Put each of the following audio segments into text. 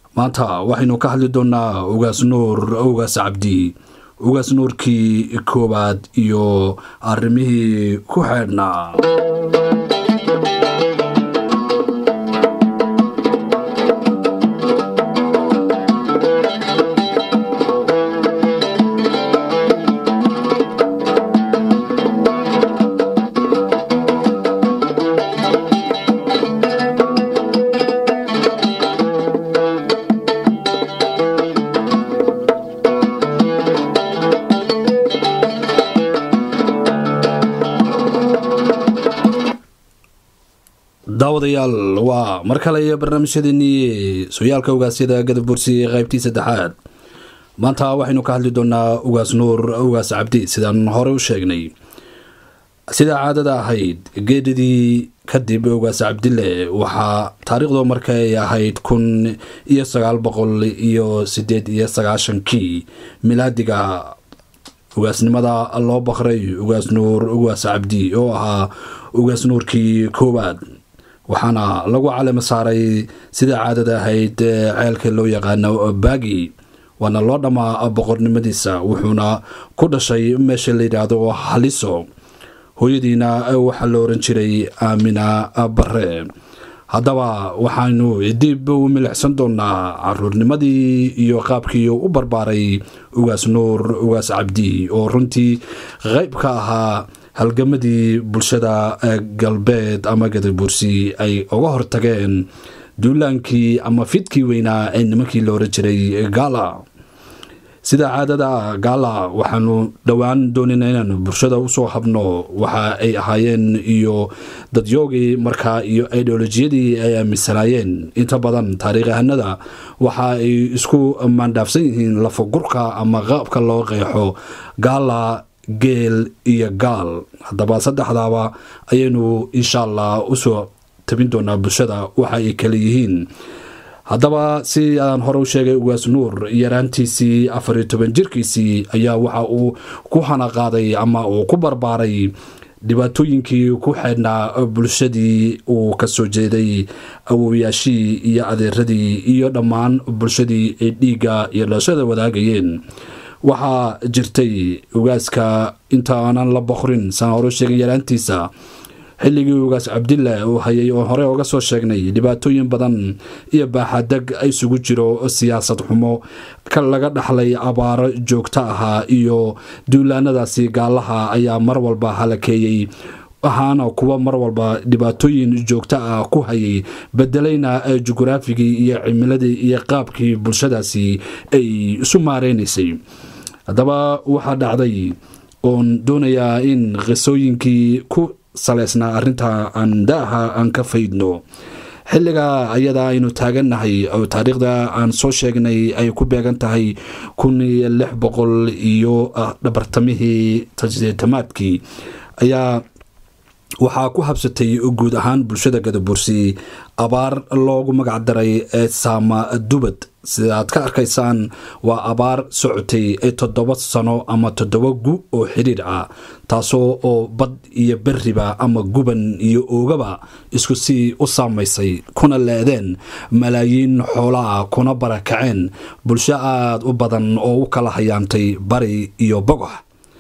maanta waxaynu ka hadli doonaa ugaas nuur ugaas cabdi ugaas nuurkii koowaad iyo arrimihii ku xeedhnaa daawadayaal waa mar kale iyo barnaamijyadeenii sooyaalka ugaasyada gadab bursi qaybtii saddexaad maanta waxaynu ka hadli doonaa ugaas nuur ugaas cabdi sidaan hore u sheegnay sidaa caadada ahayd geedidii kadib ugaas cabdile waxaa taariikhdu markay ahayd kun iyo sagaal boqol iyo sideed iyo sagaashankii milaadiga ugaasnimada loo baqray ugaas nuur ugaas cabdi oo ahaa ugaas nuurkii koowaad waxaana lagu calamo saaray sida caadada ahayd ceelka loo yaqaano baagi waana loo dhammaa boqornimadiisa wuxuuna ku dhashay meesha la yidhaahdo haliso hooyadiina waxaa la oran jiray aamina bare haddaba waxaynu dib u milicsan doonaa caruurnimadii iyo qaabkii u barbaaray ugaas nuur ugaas cabdi oo runtii qayb ka ahaa halgamadii bulshada galbeed ama gadabursi ay uga hortageen duulaankii ama fidkii weynaa ee nimankii la oran jiray gaala sida caadada gaala waxaanu dhowaan doonayna inaanu bulshada usoo habno waxa ay ahaayeen iyo dadyoogii markaa iyo ideolojiyadii ay aaminsanaayeen inta badan taariikhahanada waxa ay isku maandhaafsan yihiin lafagurka ama qaabka loo qeexo gaala geel iyo gaal haddaba saddexdaaba ayaynu insha allah usoo tabin doonaa bulshada waxa ay kale yihiin haddaba si aan hore u sheegay ugaas nuur yaraantiisii afariyo toban jirkiisii ayaa waxa uu ku hanaqaaday ama uu ku barbaaray dhibaatooyinkii ku xeedhnaa bulshadii uu kasoo jeeday awowayaashii iyo adeeradii iyo dhammaan bulshadii ay dhiigga iyo dhalashada wadaagayeen waxaa jirtay ugaaska inta aanan la boqrin saan hore sheegay yaraantiisa xilligii ugaas cabdilla uu hayay oo hore oga soo sheegnay dhibaatooyin badan iyo baaxadeg isugu jiro siyaasad xumo ka laga dhaxlay abaaro joogto ahaa iyo duulaanadaasi gaalaha ayaa mar walba halakeeyey ahaana kuwa mar walba dhibaatooyin joogto ah ku hayay bedelayna jugraafigii iyo cimiladii iyo qaabkii bulshadaasi ay isu maareynaysay haddaba waxaa dhacday oon doonayaa in qisooyinkii ku saleysnaa arrinta aan daaha aan ka faydno xilliga ayada aynu taagannahay oo taariikhda aan soo sheegnay ay ku beegan tahay kun iyo lix boqol iyo dhabartamihii tamaadkii ayaa waxaa ku habsatay guud ahaan bulshada gadabursi abaar loogu magac daray ee saama dubad sidaad ka arkaysaan waa abaar socotay ee toddoba sano ama toddoba gu oo xidhiir ah taasoo oo bad iyo beriba ama guban iyo oogaba isku sii u saamaysay kuna leedeen malaayiin xoolaa kuna barakaceen bulsho aada u badan oo u kala hayaantay bari iyo bogox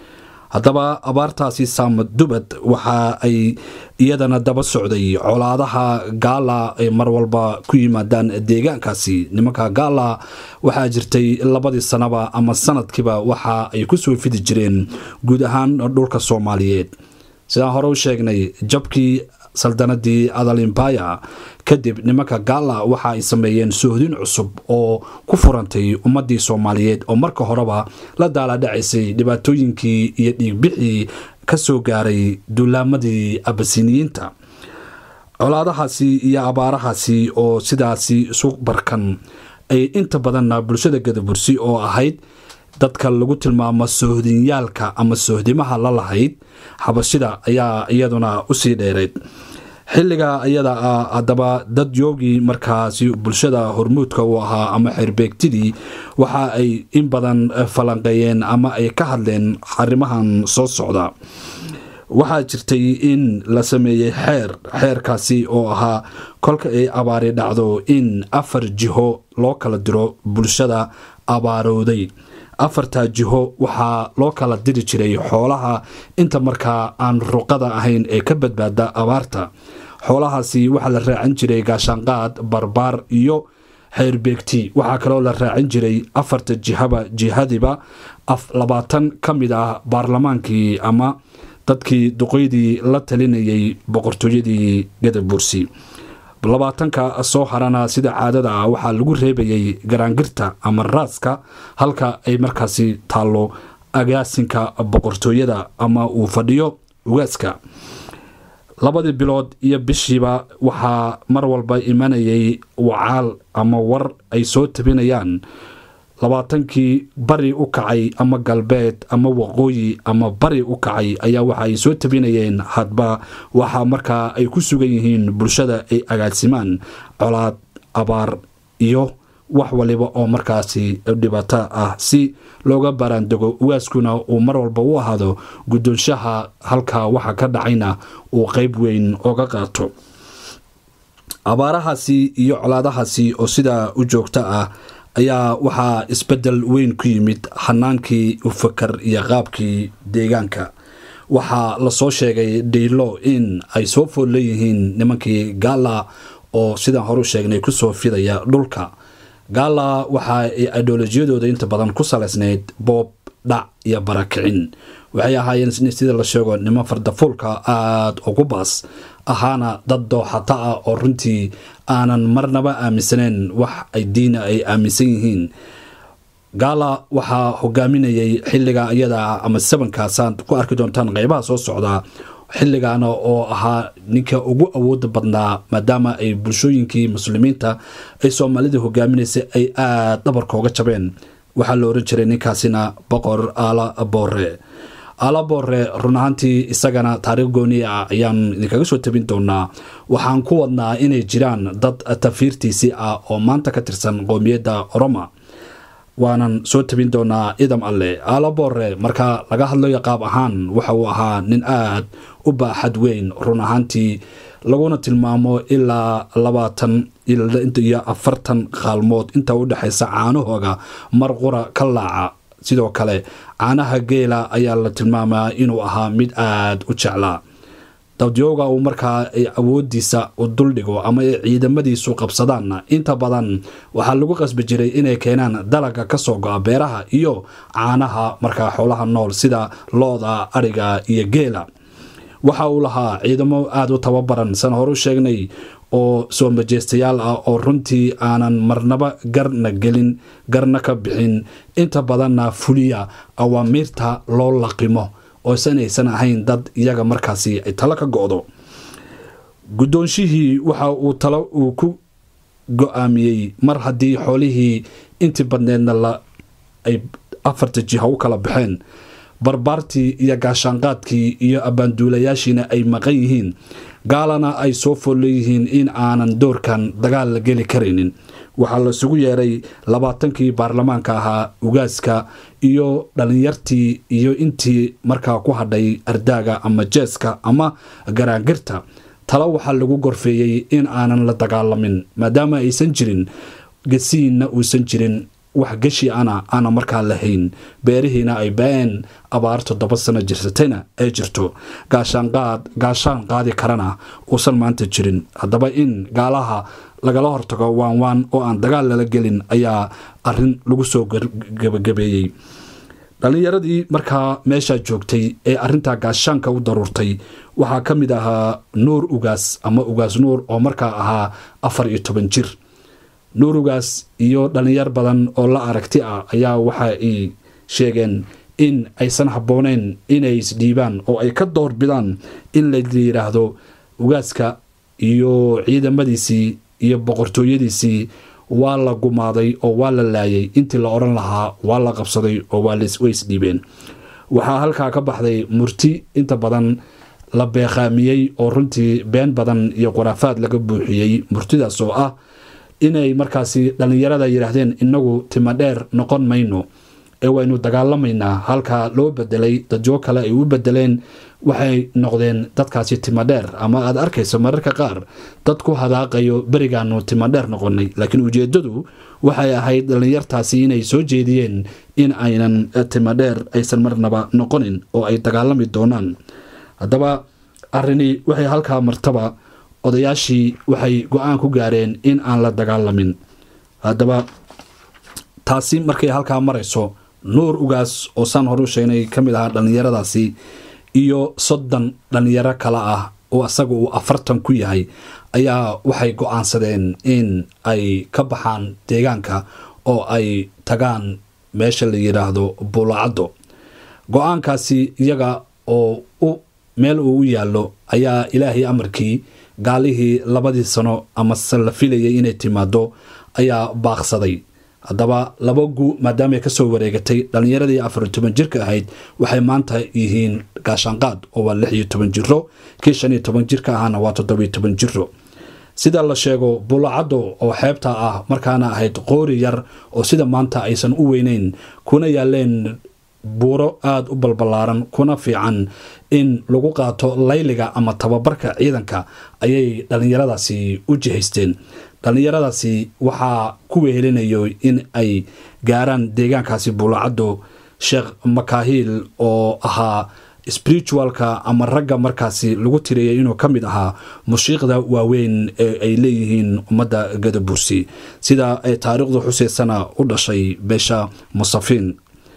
haddaba abaartaasi saamad dubad waxa ay iyadana daba socday colaadaha gaala ay mar walba ku yimaadaan deegaankaasi nimanka gaala waxaa jirtay labadii sanaba ama sanadkiiba waxa ay kusoo fidi jireen guud ahaan dhulka soomaaliyeed sidaan hore u sheegnay jabkii saldanadii adalimbaya kadib nimanka gaala waxa ay sameeyeen soohdin cusub oo ku furantay ummadii soomaaliyeed oo marka horeba la daaladhacaysay dhibaatooyinkii iyo dhiigbixii ka soo gaaray duulaamadii abasiniyiinta colaadahaasi iyo abaarahaasi oo sidaasi isu barkan ay inta badanna bulshada gadabursi oo ahayd dadka lagu tilmaamo soohdinyaalka ama soohdimaha la lahayd xabashida ayaa iyaduna usii dheerayd xilliga iyada ah haddaba dad yoogii markaasi bulshada hormuudka u ahaa ama xerbeegtidii waxa ay in badan falanqeeyeen ama ay ka hadleen arrimahan soo socda waxaa jirtay in la sameeyey xeer xeerkaasi oo ahaa kolka ay abaari dhacdo in afar jiho loo kala diro bulshada abaarowday afartaa jiho waxaa loo kala diri jiray xoolaha inta markaa aan ruqada ahayn ee ka badbaada abaarta xoolahaasi waxaa la raacin jiray gaashaanqaad barbaar iyo xeerbeegti waxaa kaloo la raacin jiray afarta jihaba jihadiba labaatan ka mid ah baarlamaankii ama dadkii duqeydii la talinayay boqortooyadii gadabursi labaatanka soo harana sida caadada ah waxaa lagu reebayay garaangirta ama raaska halka ay markaasi taallo agaasinka boqortooyada ama uu fadhiyo ugaaska labadii bilood iyo bishiiba waxaa mar walba imanayay wacaal ama war ay soo tabinayaan labaatankii bari u kacay ama galbeed ama waqooyi ama bari u kacay ayaa waxa ay soo tabinayeen hadba waxaa markaa ay ku sugan yihiin bulshada ay agaasimaan colaad abaar iyo wax waliba oo markaasi dhibaato ah si looga baaraandego ugaaskuna uu mar walba u ahaado guddoonshaha halkaa waxa ka dhacayna uu qeyb weyn oga qaato abaarahaasi iyo colaadahaasi oo sidaa u joogta ah ayaa waxaa isbedel weyn ku yimid xanaankii ufakar iyo qaabkii deegaanka waxaa lasoo sheegay dhiilo in ay soo fool leeyihiin nimankii gaala oo sidaan horu sheegnay kusoo fidaya dhulka gaala waxa ay ideolojiyadooda inta badan ku salaysnayd boob dhac iyo barakicin waxay ahaayeen sida la sheego niman fardafuulka aada ugu baas ahaana dad dooxata ah oo runtii aanan marnaba aaminsaneen wax ay diina ay aaminsan yihiin gaala waxaa hogaaminayay xilliga iyada ama sabankaasaad ku arki doontaan qeybaha soo socdaa xilligaana oo ahaa ninka ugu awooda badnaa maadaama ay bulshooyinkii muslimiinta ay soomaalida hogaaminaysay ay aada dhabarkooga jabeen waxaa la oran jiray ninkaasina boqor aala boore aala boore run ahaantii isagana taariikh gooni ah ayaan idinkaga soo tabin doonaa waxaan ku wadnaa inay jiraan dad tafiirtiisii ah oo maanta ka tirsan qoomiyadda oroma waanan soo tabin doonaa idam alle aala boore marka laga hadlayo qaab ahaan waxa uu ahaa nin aad u baaxad weyn run ahaantii laguna tilmaamo ilaa labaatan iyo afartan qaalmood inta u dhexaysa caanahooga mar qura ka laaca sidoo kale caanaha geela ayaa la tilmaamaa inuu ahaa mid aada u jeclaa dadyooga uu markaa ay awoodiisa u duldhigo ama ay ciidamadiisu qabsadaanna inta badan waxaa lagu qasbi jiray inay keenaan dalaga kasoo go-a beeraha iyo caanaha markaa xoolaha nool sida looda ariga iyo geela waxa uu lahaa ciidamo aada u tababaran san horu sheegnay oo soo majeystayaal ah oo runtii aanan marnaba garna gelin garna ka bixin inta badanna fuliya awaamiirta loo laqimo oosan aysan ahayn dad iyaga markaasi ay talo ka go-do guddoonshihii waxa uu talo uu ku go-aamiyey mar haddii xoolihii intii badneedna la ay afarta jiha u kala baxeen barbaartii iyo gaashaanqaadkii iyo abbaanduulayaashiina ay maqan yihiin gaalana ay soo fool leeyihiin in aanan doorkan dagaal la geli karaynin waxaa laisugu yeeray labaatankii baarlamaanka ahaa ugaaska iyo dhalinyartii iyo intii markaa ku hadhay ardaaga ama jeeska ama garaangirta talo waxaa lagu gorfeeyey in aanan la dagaalamin maadaama aysan jirin gasiinna uusan jirin wax gashi ana aana markaa lahayn beerihiina ay ba-een abaar toddoba sano jirsatayna ay jirto gaashaanqaad gaashaan qaadi karana uusan maanta jirin haddaba in gaalaha lagala hortago waan waan oo aan dagaal lala gelin ayaa arin lagu soo gabagabeeyey dhallinyaradii markaa meeshaa joogtay ee arintaa gaashaanka u daruurtay waxaa ka mid ahaa nuur ugaas ama ugaas nuur oo markaa ahaa afar iyo toban jir nuur ugaas iyo dhallinyar badan oo la aragti ah ayaa waxa ay sheegeen in aysan habbooneyn inay isdhiibaan oo ay ka door bidaan in la yidhaahdo ugaaska iyo ciidamadiisii iyo boqortooyadiisii waa la gumaaday oo waa la laayay intii la odhan lahaa waa la qabsaday oo way isdhiibeen waxaa halkaa ka baxday murti inta badan la beeqaamiyey oo runtii been badan iyo khuraafaad laga buuxiyey murtidaas oo ah inay markaasi dhallinyarada yidhaahdeen inagu timadheer noqon mayno ee waynu dagaalamaynaa halka loo bedelay dadyo kale ay u bedeleen waxay noqdeen dadkaasi timadheer ama aad arkayso mararka qaar dad ku hadaaqayo berigaanu timadheer noqonay laakiin ujeedadu waxay ahayd dhallinyartaasi inay soo jeediyeen in aynan timadheer aysan marnaba noqonin oo ay dagaalami doonaan haddaba arrini waxay halkaa martaba odayaashii waxay go-aan ku gaareen in aan la dagaalamin haddaba taasi markay halkaa marayso nuur ugaas oo saan hore u sheegnay ka mid ahaa dhallinyaradaasi iyo soddon dhallinyaro kale ah oo asaga uu afartan ku yahay ayaa waxay go-aansadeen in ay ka baxaan deegaanka oo ay tagaan meesha la yidhaahdo buulacaddo go-aankaasi iyaga oo u meel uu u yaallo ayaa ilaahay amarkii gaalihii labadii sano amase la filayay inay timaado ayaa baaqsaday haddaba laba gu maadaamay kasoo wareegatay dhallinyaradii afar iyo toban jirka ahayd waxay maanta yihiin gaashaanqaad oo waa lix iyo toban jiro kii shan iyo toban jirka ahaana waa toddobiyo toban jiro sida la sheego buulacaddo oo xeebta ah markaana ahayd qoori yar oo sida maanta aysan u weyneyn kuna yaaleen buuro aada u balbalaaran kuna fiican in lagu qaato layliga ama tababarka ciidanka ayay dhallinyaradaasi u jihaysteen dhallinyaradaasi waxaa ku wehelinayo in ay gaaraan deegaankaasi buulacaddo sheekh makaahiil oo ahaa spiritualka ama ragga markaasi lagu tiriyay inuu ka mid ahaa mushiiqda waaweyn ee ay leeyihiin ummadda gadabursi sida ay taariikhdu xuseysana u dhashay beesha musafiin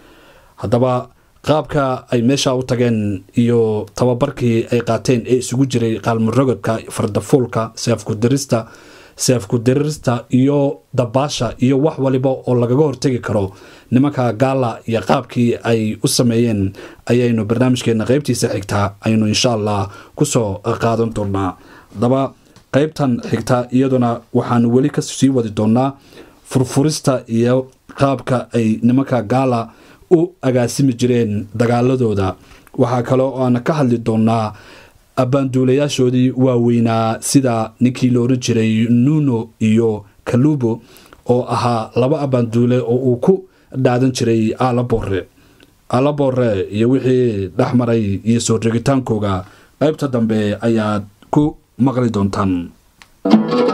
haddaba qaabka ay meesha u tageen iyo tababarkii ay qaateen ee isugu jiray qaalmurogodka fardafuulka seefkudirista seefku dirirista iyo dabaasha iyo wax waliba oo lagaga hortegi karo nimanka gaala iyo qaabkii ay u sameeyeen ayaynu barnaamijkeena qeybtiisa xigtaa aynu insha allah kusoo qaadan doonaa haddaba qeybtan xigta iyaduna waxaanu weli kasii wadi doonaa furfurista iyo qaabka ay nimanka gaala u agaasimi jireen dagaaladooda waxaa kale oo aan ka hadli doonaa abbaanduulayaashoodii waaweynaa sida ninkii la oran jiray nuno iyo kalubo oo ahaa laba abbaanduule oo uu ku dhaadan jiray aalaboore aalaboore iyo wixii dhex maray iyo soo regitaankooga qaybta dambe ayaad ku maqli doontaan